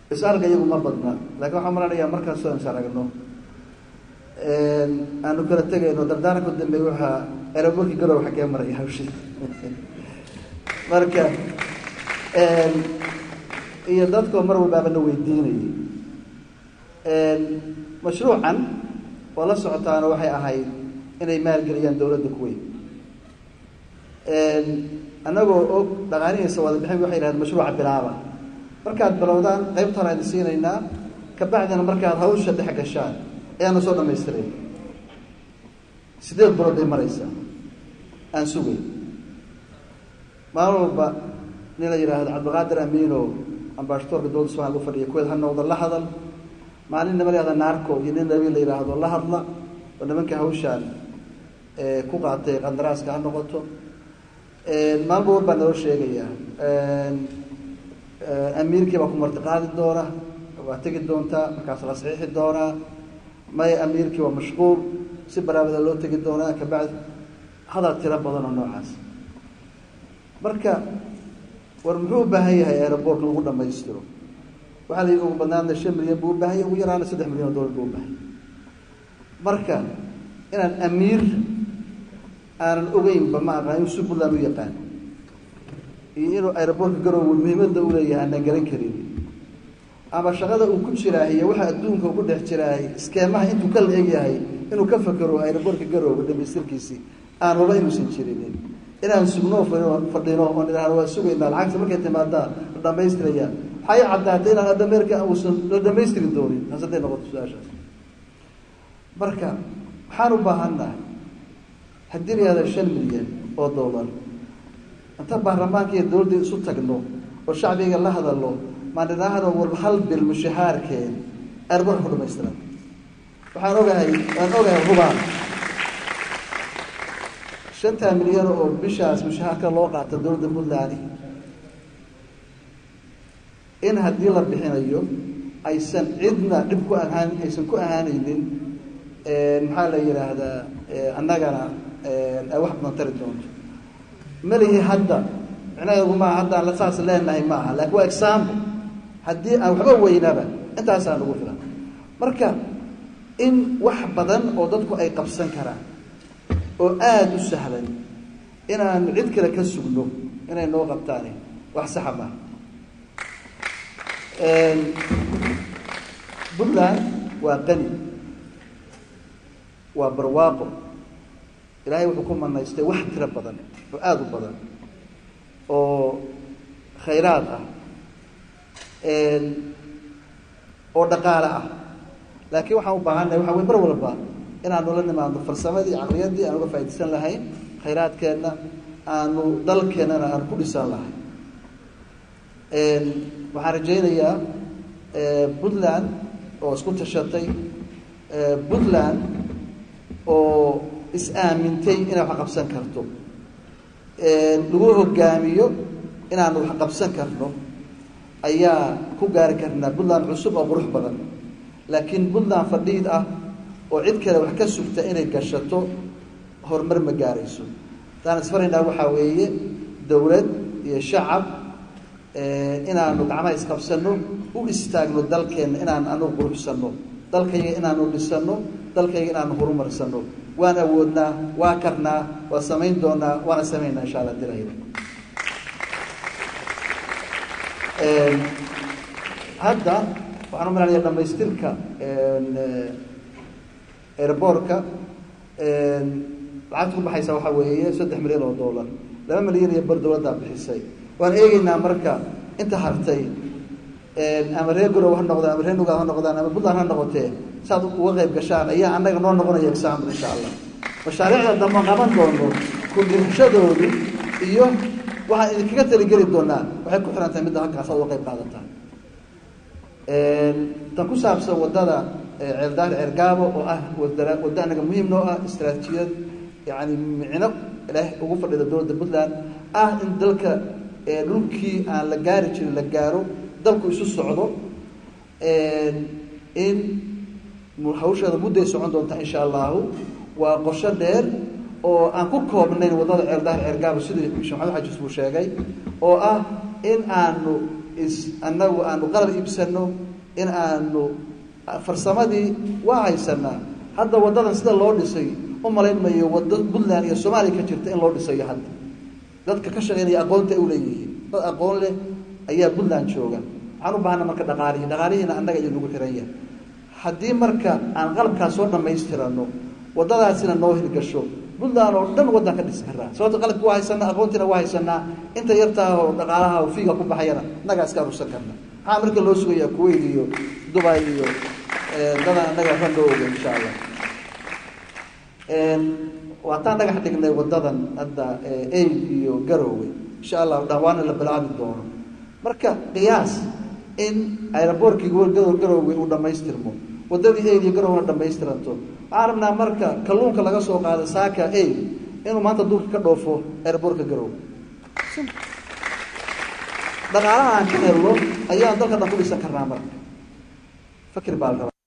is-arga iyagu ma badna laakiin waxaan malanayaa markaasoo is aragno aanu kala tegayno dardaaranka dambeey waxaa eraborkii garow xaggee maraya hawshi marka iyo dadkoo mar walbaaba na weydiinayay mashruucan oo la socotaana waxay ahayd inay maalgeliyaan dowladda kuweyn annagoo og dhaqaanihiisa wada bixin waxay yidhahdeen mashruuca bilaaba markaad bilowdaan qaybtaan idin siinaynaa kabacdina markaad hawsha dhex gashaan ayaana soo dhamaystiray sideed bilood bay maraysaa aan sugay maalin walba nin la yidhaahdo cabdiqaadir amiino ambaashadoorka dowladda somalia u fadhiya kuweed ha noqdo la hadal maalin nima la yahda naarco iyo nin nabi la yidhaahdo la hadla oo nimanka hawshaan ku qaatay qandaraaska ha noqoto maalba war baa naloo sheegayaa amiirkii baa ku martiqaadi doona waa tegi doontaa markaas la saxiixi doonaa may amiirkii waa mashquul si baraabada loo tegi doonaa kabacdi hadal tiro badan oo noocaas marka war muxuu u baahan yahay aeroboortka lagu dhamaystiro waxaa la yidhi ugu badnaadna shan milyan buu u baahan yahay ugu yaraana saddex milyan oo dollar buu u baahan marka inaan amiir aanan ogeynba ma aqaan inuu si puntland u yaqaan iyo inuu aeroboortka garoowe muhiimadda u leeyahay aanan garan karin ama shaqada uu ku jiraahiyo waxa adduunka ugu dhex jiraahay iskeemaha intuu ka la-eg yahay inuu ka fakero aeroboortka garoowe dhamaystirkiisii aan raba inuusan jirinin inaan sugnoo fadhino oo nidhahno waa sugaynaa lacagta markay timaadaa la dhamaystiraya waxay caddaatay inaan adameerka uusan la dhamaystiri doonin taas hadday noqoto su-aashaas marka waxaan u baahannahay haddii la yihahdo shan milyan oo dollar inta baarlamaanka iyo dowladda isu tagno oo shacbiga la hadalno maan idhaahno war hal bil mushahaarkeed airborka ku dhamaystiran waxaan ogahay waan ogahay hubaan shantaa milyan oo bishaas mushahaarka loo qaata dowladda puntland in haddii la bixinayo aysan cidna dhib ku ahaan aysan ku ahaanaynin maxaa la yidhaahdaa annagana ay wax badan tari doonto malihi hadda micnaheedu maaha haddaan la saas leenahay ma aha lakin waa example haddii aan waxba weynaba intaasaan ugu filan marka in wax badan oo dadku ay qabsan karaan oo aada u sahlan inaanu cid kale ka sugno inay noo qabtaani wax saxa maaha puntland waa qani waa barwaaqo ilaahay wuxuu ku manaystay wax tiro badan oo aada u badan oo khayraad ah oo dhaqaale ah laakiin waxaan u baahannahay waxa wey mar walba inaanu la nimaadno farsamadii caqliyaddii aan uga faaidaysan lahayn khayraadkeenna aanu dalkeennana aan ku dhisan lahayn waxaan rajaynayaa puntland oo isku tashatay puntland oo is-aamintay inay wax qabsan karto lagu hogaamiyo inaanu wax qabsan karno ayaa ku gaari karnaa puntland cusub oo qurux badan laakiin puntland fadhiid ah oo cid kale wax ka sugta inay gashato horumar ma gaarayso haddaan isfaraynaa waxaa weeye dowlad iyo shacab inaanu gacmaha isqabsano u istaagno dalkeenna inaan anugu quruxsanno dalkayga inaanu dhisano dalkayga inaanu horumarsano waan awoodnaa waa karnaa waa samayn doonaa waana samaynaa insha alla dilayda hadda waxaan u malanaya dhamaystirka airboortka lacagta ku baxaysa waxaa weeye saddex milyan oo dollar laba milyan iyo bar dowladdaa bixisay waan eegeynaa marka inta hartay ama reer garow ha noqdaan ama reer nugaal ha noqdaan ama puntland ha noqotee saad uga qayb gashaan ayaa annaga noo noqonaya example insha allah mashaariicda dambe qaban doono kudhirashadoodu iyo waxaan idinkaga taligeli doonaa waxay ku xiran tahay midda halkaas aad uga qayb qaadataan tan ku saabsan waddada ceeldaar ceergaabo oo ah wada waddo anaga muhiim noo ah istraatijiyad yani micno ilaah ugu fadhida dowladda puntland ah in dalka dhulkii aan la gaari jirin la gaaro dalku isu socdo in hawsheeda mudday socon doonta insha allahu waa qorsho dheer oo aan ku koobnayn waddada ceeldaar ceergaabo sidii sheekh maxamed xajis buu sheegay oo ah in aanu is annagu aanu qalab iibsano in aanu farsamadii waa haysanaa hadda waddadan sida loo dhisay u malayn mayo waddo puntland iyo soomaaliya ka jirta in loo dhisayo hadda dadka ka shaqeynaya aqoonta ay u leeyihiin dad aqoon leh ayaa puntland jooga waxaan u baahana marka dhaqaalihi dhaqaalihiina annaga iyo nagu xiran yahay haddii marka aan qalabkaas soo dhammaystirano waddadaasina noo hirgasho puntland oo dhan waddan ka dhisi karaa sababto qalabki waa haysanaa aqoontiina waa haysanaa inta yartaah oo dhaqaalaha oo fiiga ku baxayana annagaa iska aruursan karna maxaa marka loo sugayaa kuwait iyo dubai iyo dadan annaga ran loo oga insha allah waataan dhagax dhignay waddadan hadda aid iyo garowe insha allah dhawaana la bilaabi doono marka qiyaas in aeroboortkii garowe uu dhammaystirmo waddadii aid iyo garowena dhamaystiranto waxaan rabnaa marka kalluunka laga soo qaado saaka aid inuu maanta duurka ka dhoofo aeroboortka garowe dhaqaalaha aan ka helno ayaan dalka dhan ku dhisan karnaa marka fakir baa la rabaa